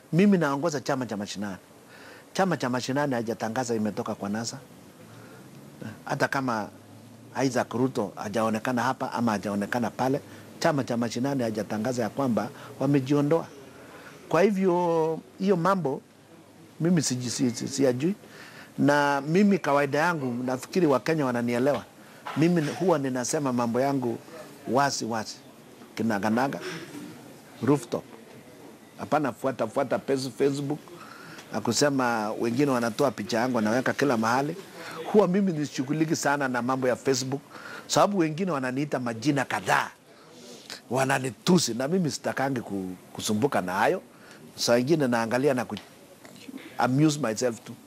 Mimi naongoza chama cha mashinani. Chama cha mashinani hajatangaza imetoka kwa NASA, hata kama Isaac Ruto hajaonekana hapa ama hajaonekana pale. Chama cha mashinani hajatangaza ya kwamba wamejiondoa. Kwa hivyo hiyo mambo mimi siji- si- si- siyajui, na mimi kawaida yangu nafikiri Wakenya wananielewa. Mimi huwa ninasema mambo yangu wasi wasi, kinaganaga, rooftop hapana fuata fuata pes- Facebook na kusema wengine wanatoa picha yangu wanaweka kila mahali. Huwa mimi nishughuliki sana na mambo ya Facebook sababu wengine wananiita majina kadhaa, wananitusi na mimi sitakangi ku- kusumbuka na hayo. Saa ingine naangalia na ku amuse myself tu.